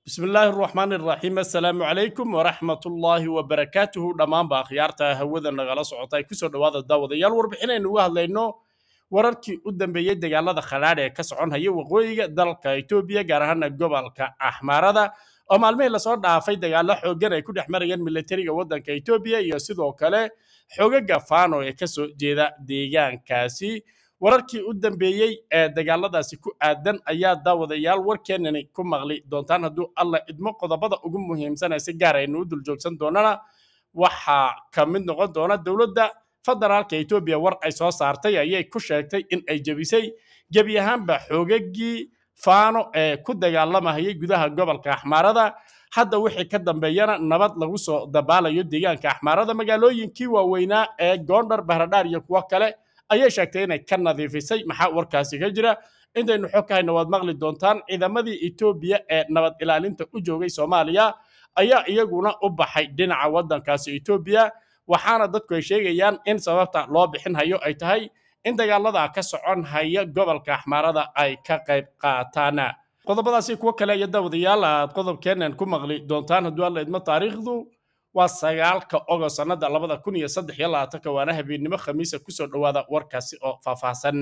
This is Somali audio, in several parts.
bismi illaahi araxmaan iraxiim assalaamu calaykum waraxmatullaahi wabarakaatuhu dhammaanba akhyaarta hawada nagala socota ay kusoo dhowaada daawadayaal warbixinaynu uga hadlayno wararkii u dambeeyey dagaalada khadhaadh ee ka soconhaya waqooyiga dalka etoobiya gaar ahaana gobolka axmaarada oo maalmihii lasoo dhaafay dagaalo xooggan ay ku dhex marayeen militariga waddanka etoobiya iyo sidoo kale xogaga fano ee kasoo jeeda deegaankaasi wararkii u dambeeyey ee dagaaladaasi ku aadan ayaa daawadayaal warkeenani ku maqli doontaan hadduu alla idmo qodobada ugu muhiimsan ee si gaar aynu u dul joogsan doonana waxaa ka mid noqon doona dowladda federaalka etoobiya war ay soo saartay ayay ku sheegtay in ay jebisay gebi ahaanba xoogagii faano ee ku dagaalamahayay gudaha gobolka axmaarada hadda wixii ka dambeeyana nabad lagu soo dabaalayo deegaanka axmaarada magaalooyinkii waaweynaa ee goondhar bahradhaar iyo kuwo kale ayay sheegtay inay ka nadiifisay maxaa warkaasi ka jira intaynu xog ka hayna waad maqli doontaan ciidamadii etoobiya ee nabad ilaalinta u joogay soomaaliya ayaa iyaguna u baxay dhinaca waddankaasi etoobiya waxaana dadku ay sheegayaan in sababta loo bixin hayo ay tahay in dagaalada ka socon haya gobolka axmaarada ay ka qayb qaataan qodobadaasi kuwo kale iyo daawadayaal aad qodobkeenan ku maqli doontaan hadduu alla idmo taariikhdu waa sagaalka ogo sannada labada kun iyo saddex iyo labaatanka waana habeennimo khamiisa kusoo dhowaada warkaasi oo faahfaahsan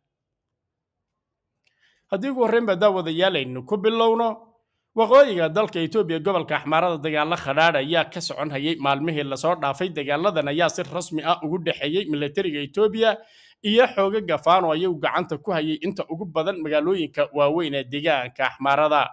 haddii ugu horreynba daawadayaal aynu ku bilowno waqooyiga dalka etoobiya gobolka axmaarada dagaalo khadhaadh ayaa ka socon hayay maalmihii lasoo dhaafay dagaaladan ayaa si rasmi ah ugu dhexeeyey militariga etoobiya iyo xoogaga fano ayagu gacanta ku hayay inta ugu badan magaalooyinka waaweyn ee deegaanka axmaarada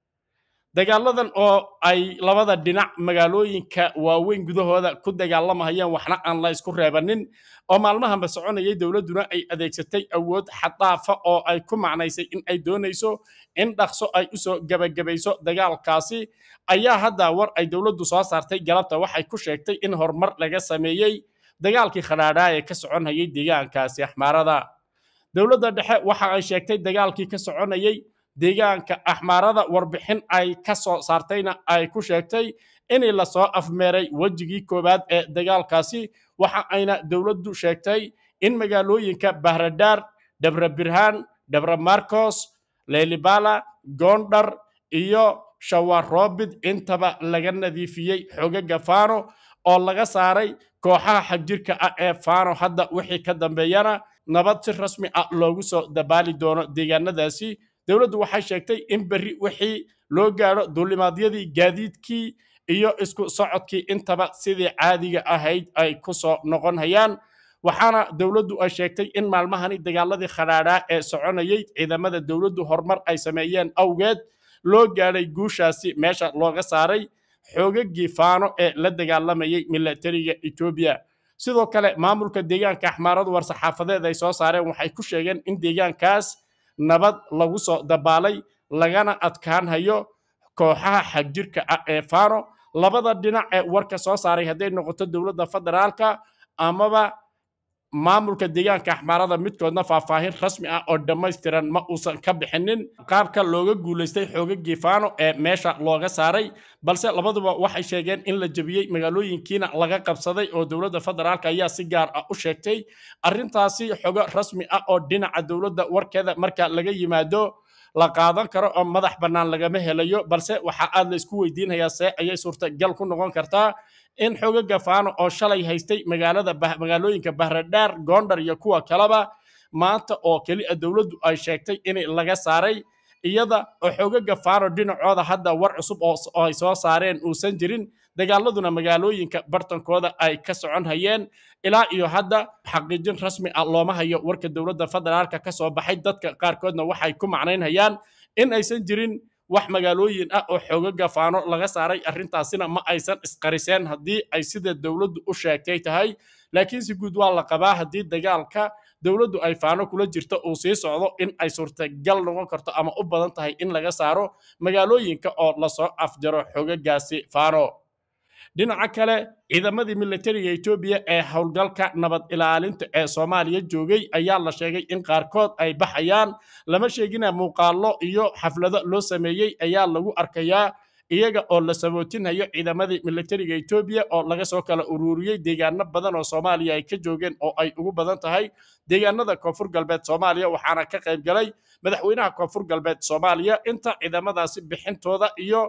dagaaladan oo ay labada dhinac magaalooyinka waaweyn gudahooda ku dagaalamahayaan waxna aan la isku reebanin oo maalmahanba soconayay dowladduna ay adeegsatay awood xadaafa oo ay ku macnaysay in ay doonayso in dhaqso ay usoo gebagabayso dagaalkaasi ayaa hadda war ay dowladdu soo saartay galabta waxay ku sheegtay in horumar laga sameeyey dagaalkii khadhaadhaa ee ka soconayay deegaankaasi axmaarada dowladda dhexe waxa ay sheegtay dagaalkii ka soconayay deegaanka axmaarada warbixin ay ka soo saartayna ay ku sheegtay in lasoo afmeeray wejigii koowaad ee dagaalkaasi waxa ayna dowladdu sheegtay in magaalooyinka bahradhaar dhabra birhaan dhabra marcos leelibala goondhar iyo shawaroobid intaba laga nadiifiyey xogaga fano oo laga saaray kooxaha xagjirka ah ee fano hadda wixii ka dambeeyana nabad si rasmi ah loogu soo dabaali doono deegaanadaasi dowladdu waxay sheegtay in berri wixii loo gaadho duulimaadyadii gaadiidkii iyo isku socodkii intaba sidii caadiga ahayd ay ku soo noqon hayaan waxaana dowladdu ay sheegtay in maalmahani dagaaladii khadhaadhaa ee soconayay ciidamada dowladdu horumar ay sameeyeen awgeed loo gaadhay guushaasi meesha looga saaray xoogagii faano ee la dagaalamayay militariga etoobiya sidoo kale maamulka deegaanka axmaaradu war-saxaafadeed ay soo saareen waxay ku sheegeen in deegaankaas nabad lagu soo dabaalay lagana adkaan hayo kooxaha xagjirka ah ee fano labada dhinac ee warka soo saaray hadday noqoto dowladda federaalka amaba maamulka deegaanka axmaarada midkoodna faahfaahin rasmi ah oo dhammaystiran ma uusan ka bixinin qaabka looga guulaystay xoogagii fano ee meesha looga saaray balse labaduba waxay sheegeen in la jebiyey magaalooyinkiina laga qabsaday oo dowladda federaalka ayaa si gaar ah u sheegtay arrintaasi xogo rasmi ah oo dhinaca dowladda warkeeda marka laga yimaado la qaadan karo oo madax bannaan lagama helayo balse waxaa aad la isku weydiinayaa see ayay suurtagal ku noqon kartaa in xogaga fano oo shalay haystay magaalada magaalooyinka bahradhaar goondhar iyo kuwa kaleba maanta oo keliya dowladdu ay sheegtay in laga saaray iyada oo xogaga fano dhinacooda hadda war cusub oo ay soo saareen uusan jirin dagaaladuna magaalooyinka bartankooda ay ka socon hayeen ilaa iyo hadda xaqiijin rasmi ah looma hayo warka dowladda federaalka ka soo baxay dadka qaarkoodna waxay ku macnaynhayaan in aysan jirin wax magaalooyin ah oo xoogaga faano laga saaray arrintaasina ma aysan isqariseen haddii ay sida dowladdu u sheegtay tahay laakiin si guud waa la qabaa haddii dagaalka dowladdu ay faano kula jirto uu sii socdo in ay suurtagal noqon karto ama u badan tahay in laga saaro magaalooyinka oo lasoo afjaro xoogagaasi faano dhinaca kale ciidamadii militariga etoobiya ee howlgalka nabad ilaalinta ee soomaaliya joogay ayaa la sheegay in qaarkood ay baxayaan lama sheegina muuqaallo iyo xaflado loo sameeyey ayaa lagu arkayaa iyaga oo la sabootinhayo ciidamadii militariga etoobiya oo laga soo kala ururiyey deegaano badan oo soomaaliya ay ka joogeen oo ay ugu badan tahay deegaanada koonfur galbeed soomaaliya waxaana ka qayb galay madaxweynaha koonfur galbeed soomaaliya inta ciidamadaasi bixintooda iyo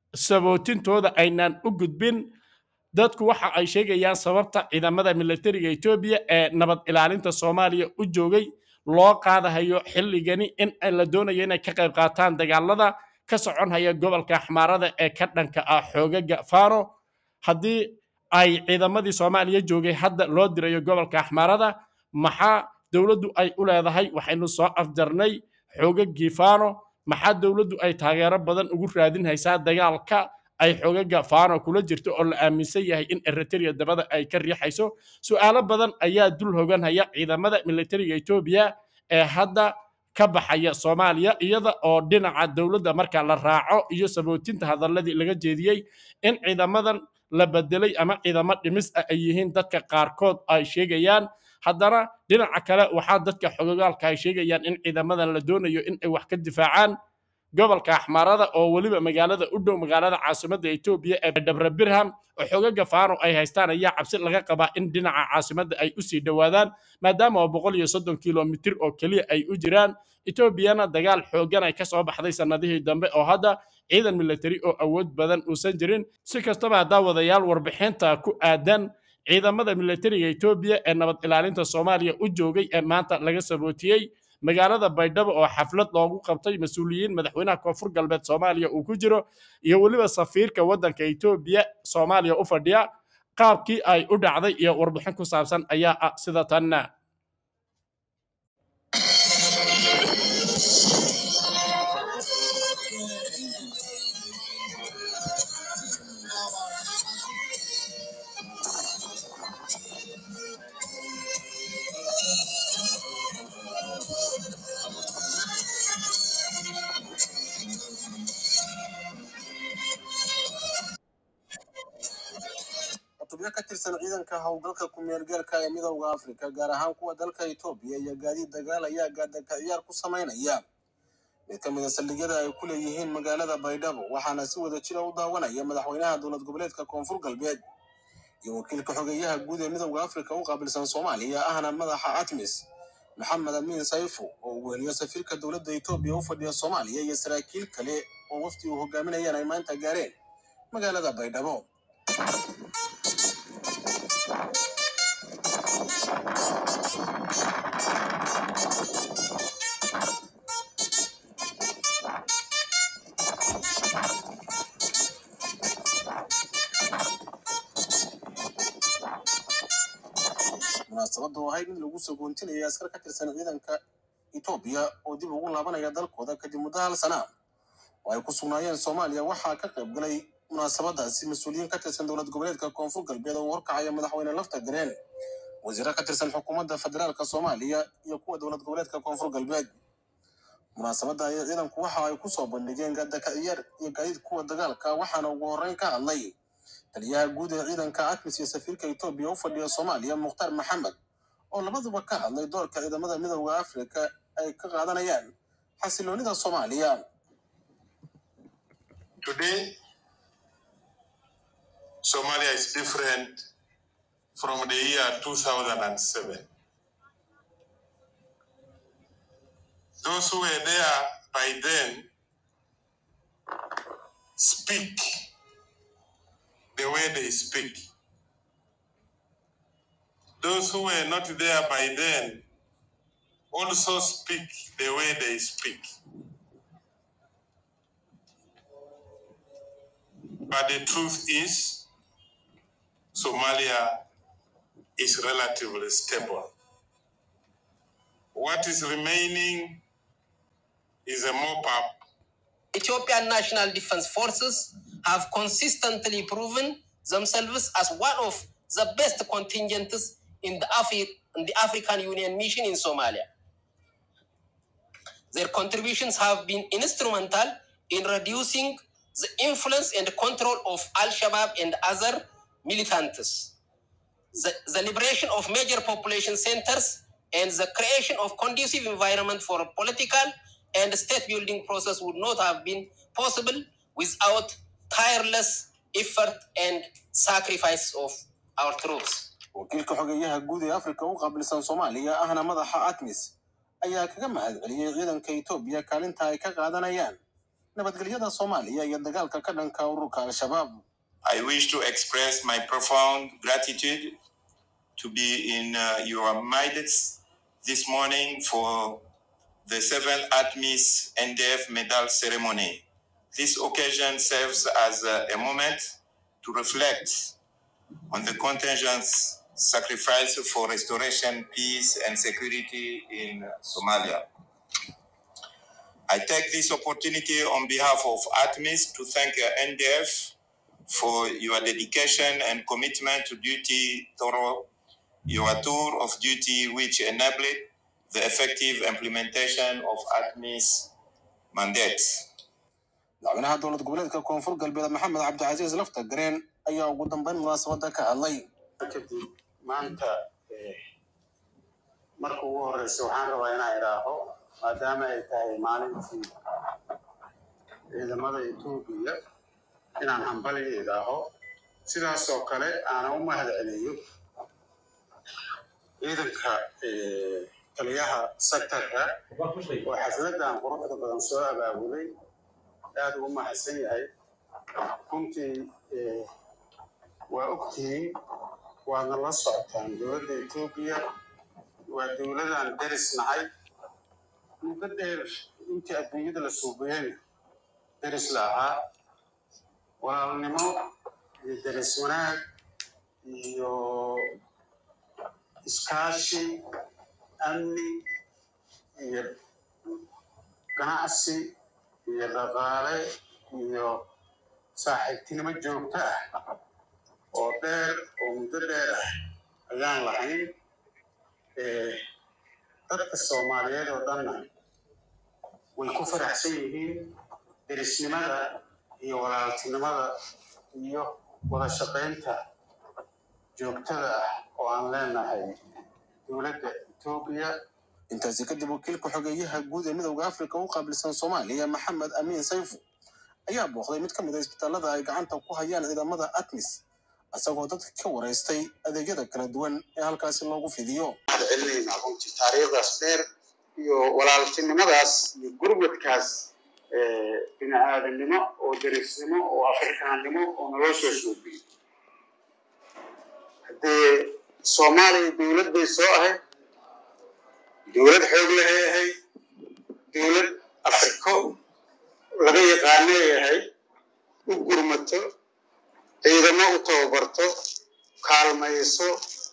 sabootintooda aynaan u gudbin dadku waxa ay sheegayaan sababta ciidamada militariga etoobiya ee nabad ilaalinta soomaaliya u joogay loo qaadahayo xilligani in la doonayo inay ka qayb qaataan dagaalada ka soconhaya gobolka axmaarada ee ka dhanka ah xoogaga fano haddii ay ciidamadii soomaaliya joogay hadda loo dirayo gobolka axmaarada maxaa dowladdu ay u leedahay waxaynu soo afjarnay xoogagii fano maxaa dowladdu ay taageero badan ugu raadinhaysaa dagaalka ay xoogaga fano kula jirto oo la aaminsan yahay in eritrea dabada ay ka riixayso su'aalo badan ayaa dul hoganhaya ciidamada militariga etoobiya ee hadda ka baxaya soomaaliya iyada oo dhinaca dowladda marka la raaco iyo sabootinta hadaladii laga jeediyey in ciidamadan la bedelay ama ciidamo dhimis ah ay yihiin dadka qaarkood ay sheegayaan haddana dhinaca kale waxaa dadka xogogaalka ay sheegayaan in ciidamadan la doonayo in ay wax ka difaacaan gobolka axmaarada oo weliba magaalada u dhow magaalada caasimadda etoobiya ee dhabre birham oo xogaga fano ay haystaan ayaa cabsi laga qabaa in dhinaca caasimadda ay usii dhowaadaan maadaama oo boqol iyo soddon kilomitir oo keliya ay u jiraan etoobiyana dagaal xooggan ay ka soo baxday sannadihii dambe oo hadda ciidan militari oo awood badan uusan jirin si kastaba haddaa wadayaal warbixinta ku aadan ciidamada militariga etoobiya ee nabad ilaalinta soomaaliya u joogay ee maanta laga sabootiyey magaalada baydhabo oo xaflad loogu qabtay mas-uuliyiin madaxweynaha koonfur galbeed soomaaliya uu ku jiro iyo weliba safiirka waddanka etoobiya soomaaliya u fadhiya qaabkii ay u dhacday iyo warbixin ku saabsan ayaa ah sida tanna xubyo ka tirsan ciidanka howlgalka ku-meelgeelka ee midowda afrika gaar ahaan kuwa dalka etoobiya iyo gaadiid dagaal ayaa gaadaka ciyaar ku samaynaya mid ka mid a saldhigyada ay ku leeyihiin magaalada baydhabo waxaana si wada jira u daawanaya madaxweynaha dowlad goboleedka koonfur galbeed iyo wakiilka xogeeyaha guud ee midowda afrika u qaabilsan soomaaliya ahna madaxa atmis maxamed amiin sayfu oo uu weheliyo safiirka dowladda etoobiya u fadhiya soomaaliya iyo saraakiil kale oo wafdi uu hogaaminayaan ay maanta gaareen magaalada baydhabo munaasabadda oo ahayd mid lagu soo goontinaya askar ka tirsan ciidanka etoobiya oo dib ugu laabanaya dalkooda kadib muddo hal sana oo ay ku sugnaayeen soomaaliya waxaa ka qayb galay munaasabadaasi mas-uuliyiin ka tirsan dowlad goboleedka koonfur galbeed oo horkacaya madaxweyne lafta gareen wasiiro ka tirsan xukuumadda federaalka soomaaliya iyo kuwa dowlad goboleedka koonfur galbeed munaasabadda ayay ciidanku waxa ay kusoo bandhigeen gaadaka ciyaar iyo gaadiid kuwa dagaalka waxaana ugu horreyn ka hadlay taliyaha guud ee ciidanka atmis iyo safiirka etoobiya u fadhiya soomaaliya mukhtaar maxamed oo labaduba ka hadlay doorka ciidamada midowda afrika ay ka qaadanayaan xasiloonida soomaaliya Today, Somalia is different from the year 2007. Those who were there by then speak the way they speak. Those who were not there by then also speak the way they speak. But the truth is, Somalia is relatively stable. What is remaining is a mop up Ethiopian National Defense Forces have consistently proven themselves as one of the best contingents in the, Afri- in the African Union mission in Somalia. Their contributions have been instrumental in reducing the influence and control of Al Shabaab and other militants, the, the liberation of major population centers, and the creation of conducive environment for political and state building process would not have been possible without tireless effort and sacrifice of our troops. wakiilka xogeeyaha guud ee afrika u qaabilsan soomaaliya ahna madaxa atmis ayaa kaga mahad celiyey ciidanka etoobiya kaalinta ay ka qaadanayaan nabadgelyada soomaaliya iyo dagaalka ka dhanka ururka al-shabaab I wish to express my profound gratitude to be in uh, your midst this morning for the seventh ATMIS NDF medal ceremony. This occasion serves as a, a moment to reflect on the contingent's sacrifice for restoration, peace, and security in Somalia. I take this opportunity on behalf of ATMIS to thank uh, NDF for your dedication and commitment to duty thorough your tour of duty which enabled the effective implementation of ATMIS mandates. madaxweynaha dowlad goboleedka koonfur galbeed maxamed cabdicasiis lafta gareen ayaa ugu dambeyn munaasabada ka hadlay kadib maanta marka ugu horeysa waxaan rabaa inaan idhaaho maadaama ay tahay maalintii ciidamada etoobiya inaan hambaliga idhaaho sidaas oo kale aanan u mahad celiyo ciidanka taliyaha sektarka oo xafladan quruxda badan soo abaabulay aad ugu mahadsan yahay runtii waa ogtihiin waadna la socotaan dowladda etoobiya waa dowladan deris nahay muddo dheer intii adduunyada la suubayeyna deris la ahaa walaalnimo iyo deris wanaag iyo iskaashi amni iyo ganacsi iyo dhaqaale iyo saaxiibtinimo joogto ah oo dheer oo muddo dheer ah ayaan lahayn dadka soomaaliyeed oo dhanna way ku faraxsan yihiin derisnimada iyo walaaltinimada iyo wada shaqaynta joogtada ah oo aan leenahay dowladda etoobiya intaasi kadib wakiilka xogeeyaha guud ee midowda afrika u qaabilsan soomaaliya maxamed amiin sayfu ayaa booqday mid ka mid a isbitaalada ay gacanta ku hayaan ciidamada atmis isagoo dadka ka waraystay adeegyada kala duwan ee halkaasi loogu fidiyo waxaan celinaynaa runtii taariikhdaas dheer iyo walaaltinimadaas iyo gurmadkaas bini aadamnimo oo derisnimo oo afrikaannimo oo naloo soo soobiyey haddee soomaaliya dowlad bay soo ahayd dowlad xoog lahay ahayd dowlad afriko laga yaqaanay ahayd u gurmato ciidamo u tababarto kaalmayso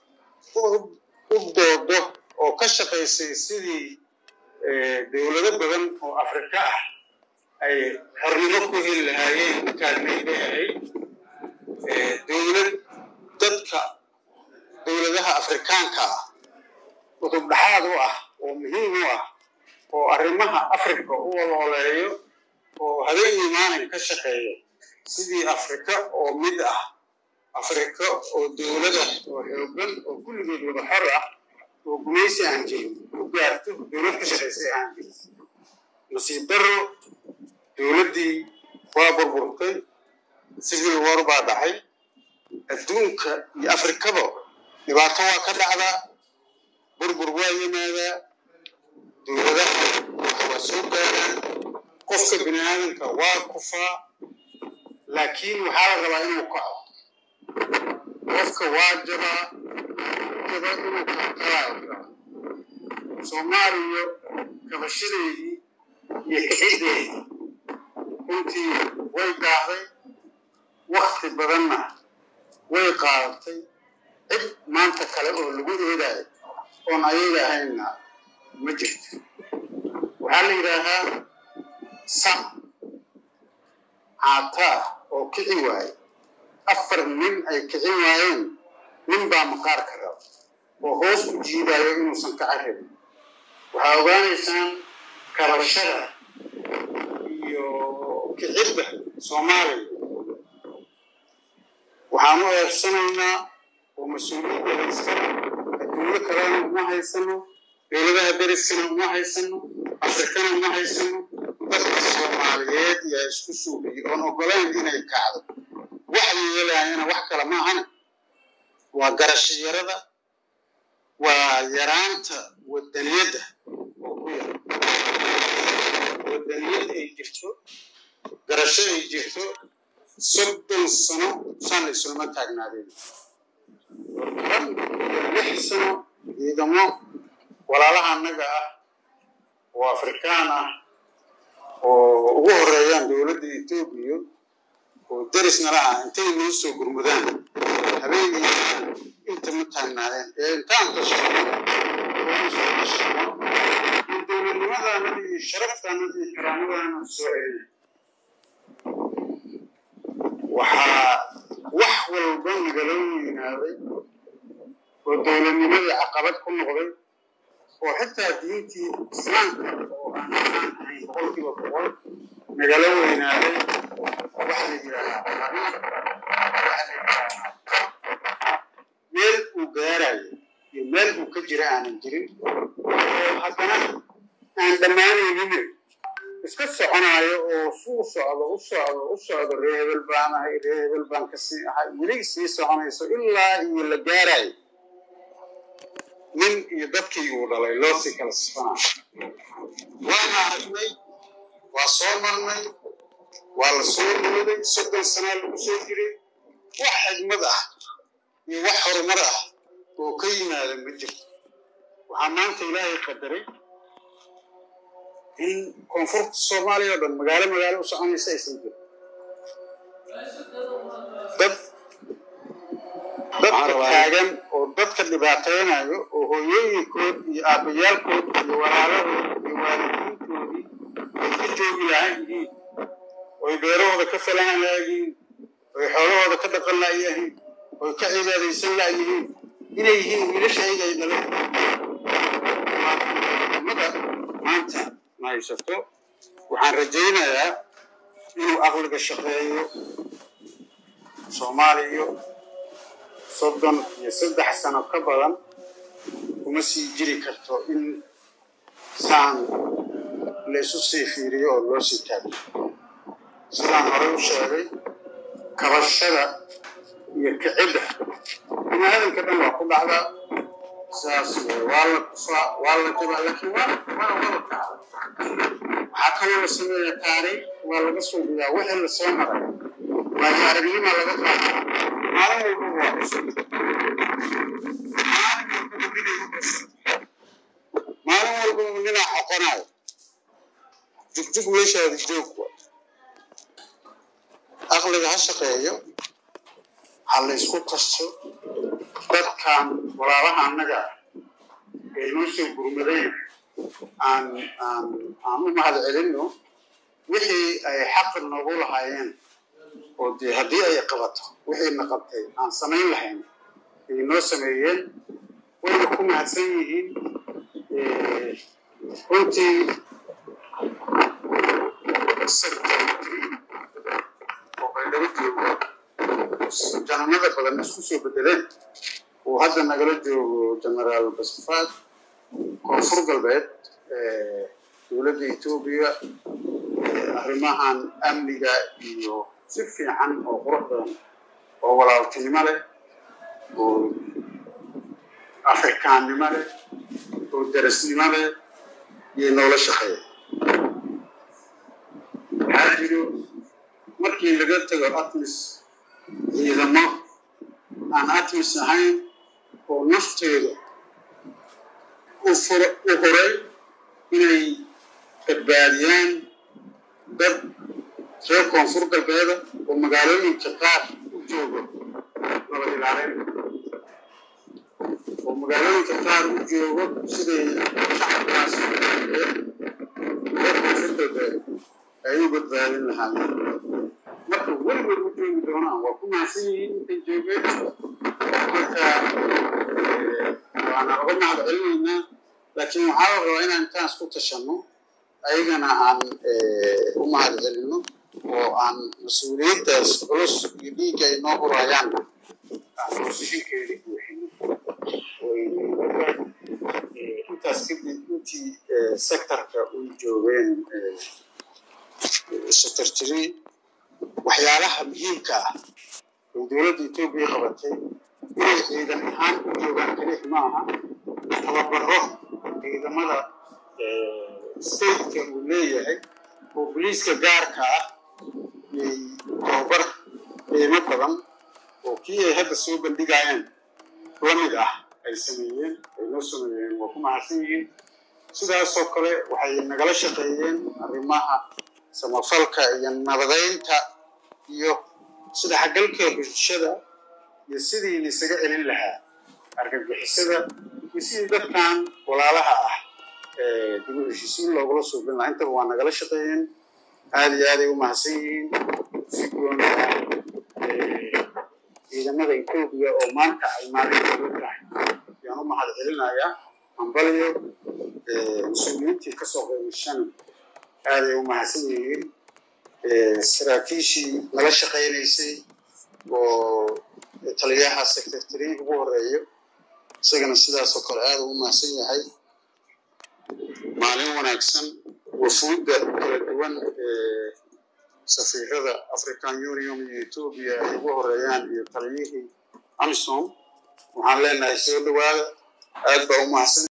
u doodo oo ka shaqaysay sidii dowlado badan oo afrika ah ay xornimo ku heli lahaayeen u taagnayd bay ahayd dowlad dadka dowladaha afrikaanka ah cutub dhaxaad u ah oo muhiim u ah oo arrimaha afrika u walooleeyo oo habeen iyo maalin ka shaqeeya sidii afrika oo mid ah afrika oo dowlada oo xoogan oo kulligood wada xor ah oo gumaysi aan jirin u gaarto dowlad ka shaqaysay aan jirin nasiib daro dowladdii waa burburtay civil war baa dhacay adduunka iyo afrikaba dhibaato waa ka dhacdaa burbur waa yimaadaa dowladaha wax waa soo gaaraan qofka bini aadamka waa kufaa laakiin waxaa la rabaa inuu kaco qofka waa jabaa jaba inuu kakalaa soomaaliya kabashadeedii iyo kixideedii runtii way gaahday wakti badanna way qaadatay cid maanta kale oo lagu eedayo oon ayaga ahaynna ma jirto waxaa la yidhaahaa sac caataa oo kici waaye afar nin ay kicin waayeen nin baa maqaarka raba oo hoos u jiidayo inuusan kaca rabin waxaa ogaanaysaan kabashada iyo kicidda soomaaliya waxaan u eersanaynaa oo mas-uuliyadda haysana adduunyo kalena uma haysano dowladaha deriskana uma haysano afrikana uma haysano dadka soomaaliyeed yaa isku suugiyey oon ogolayn inay kacdo wax yeelaayana wax kale maahana waa garasho yarada waa yaraanta wadaniyadda oo ku yar wadaniyad ay jirto garasho ay jirto soddon sano shan isulma taagnaadeen toban iyo lix sano ciidamo walaalaha annaga ah oo afrikaan ah oo ugu horeeyaan dowladda etoobiya oo derisnala ah intay noo soo gurmudaan habeenkii inta ma taagnaadeen ee intaan tashano dowladnimadana iyo sharaftana iyo karaamadaana soo celiyay waxaa wax walba nagala weynaaday oo dowladnimadii caqabad ku noqday oo xitaa diintii islaamka oo aan aan ahayn boqolkiiba boqol nagala weynaaday waxa la yidhaahaa xariif waxa la yidhaahaa meel uu gaarayo iyo meel uu ka jira aanan jirin oo haddana aan dhammaanaynin iska soconaayo oo suu socdo u socdo u socdo ree hebel baan ahay ree hebel baan ka sii ahay weli sii soconayso ilaa iyo la gaarayo nin iyo dadkii uu dhalay loo sii kala sifanayo waana aragnay waa soo marnay waa la soo nuuday soddon sanaa lagu soo jiray wax xigmad ah iyo wax horumar ah oo ka yimaada ma jirto waxaa maanta ilaahay qadaray in koonfurta soomaaliya oo dhan magaalo magaalo u soconaysa aysan jirin dad dadka taagan oo dadka dhibaataynayo oo hooyooyinkood iyo aabbayaalkood iyo walaalahood iyo waalidiintoodii ay ka joogi lahaan yihiin oy beerahooda ka falan laayihiin oy xoolahooda ka dhaqan laayihiin oy ka cibaadaysan laayihiin inay yihiin wiilasha ayaga ay dhaleen maanta ma haysato waxaan rajaynayaa inuu aqliga shaqeeyo soomaaliya soddon iyo saddex sano ka badan kuma sii jiri karto in saan la isu sii fiiriyo oo loo sii taago sidaan horey u sheegay kabashada iyo kicidda biniaadanka dhan waa ku dhacdaa sidaas wey waa la kufaa waa la jabaa laakiin waa waa wada kaca waxaa kaloo la sameeya taariikh waa laga soo gudaa wixii la soo maray waayo aragnima laga qaata maalin walba waa cusub maalin walba ninaa xoqonayo jugjug meeshaadi joog wa aqliga ha shaqeeyo ha la isku kasto dadkan walaalaha annaga ah ee noo soo gurmadeen aan aan aan u mahad celinno wixii ay xaq noogu lahaayeen oo dee haddii ay qabato wixiina qabtay aan samayn lahayn ay noo sameeyeen wayna ku mahadsan yihiin runtii oo baydhabo joogo jananada badan isku soo bedeleen uu hadda nagala joogo genaraal basfaad koonfur galbeed dowladda etoobiya arrimahan amniga iyo si fiican oo qurux badan oo walaaltinimo leh oo afrikaannimo leh oo darasnimo leh iyo noola shaqeeya waxaa jiro markii laga tago atmis ciidamo aan atmis ahayn oo nafteeda u horay inay badbaadiyaan dad reer koonfur galbeeda oo magaalooyinka qaar u joogo nabad ilaalin oo magaalooyinka qaar u joogo siday shacabkaas reer koonfur galbeed ay u badbaadin lahaayeen marka weligood u joogi doonaan waa ku mahadsan yihiin intay joogeen marka waana uga mahad celinaynaa laakiin waxaa la rabaa inaan intaan isku tashanno ayagana aan u mahad celinno oo aan mas-uuliyaddaas culus iyo dhiigga ay noo hurayaanna aan posishinkeeda buuxino intaas kadib intii sectorka u joogeen secretary waxyaalaha muhiimka ah oo dowladda etoobiya qabatay inay ciidan ahaan u joogaan kelix ma aha tababaro ciidamada stateka uu leeyahay oo boliiska gaarka ah yay tababar qiimo badan oo kii ay hadda soo bandhigayeen la mid ah ay sameeyeen ay noo sameeyeen waa ku mahadsan yihiin sidaasoo kale waxay nagala shaqeeyeen arrimaha samafalka iyo nabadeynta iyo isdhexgalka bulshada iyo sidii laisaga celin lahaa argagixisada iyo sidii dadkan walaalaha ah dib u heshiisiin loogula suubin lahaa intaba waa nagala shaqeeyeen aada iyo aaday u mahadsan yihiin si gooni ah ciidamada etoobiya oo maanta ay maalintooda tahay ayaan u mahad celinayaa hambaliyo mas-uuliyiintii kasoo qeybashana aaday u mahadsan yihiin saraakiishii nala shaqaynaysay oo taliyaha secretary ugu horeeyo isagana sidaasoo kale aada ugu mahadsan yahay maalin wanaagsan wafuudda kala duwan ee safiirada african union iyo etoobiya ay ugu horeeyaan iyo taliyihii amisom waxaan leenahay soo dhawaada aad baa u mahadsan